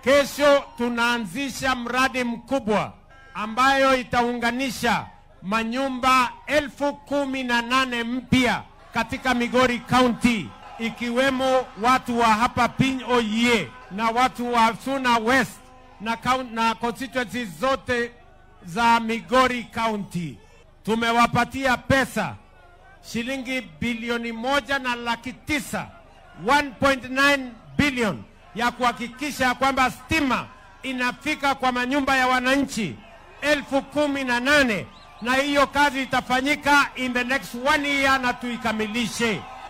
Kesho tunaanzisha mradi mkubwa ambayo itaunganisha manyumba elfu kumi na nane mpya katika Migori County, ikiwemo watu wa hapa Piny Oyie na watu wa Suna West na, count- na constituencies zote za Migori County. Tumewapatia pesa shilingi bilioni moja na laki tisa 1.9 billion ya kuhakikisha kwamba stima inafika kwa manyumba ya wananchi elfu kumi na nane na hiyo kazi itafanyika in the next one year na tuikamilishe.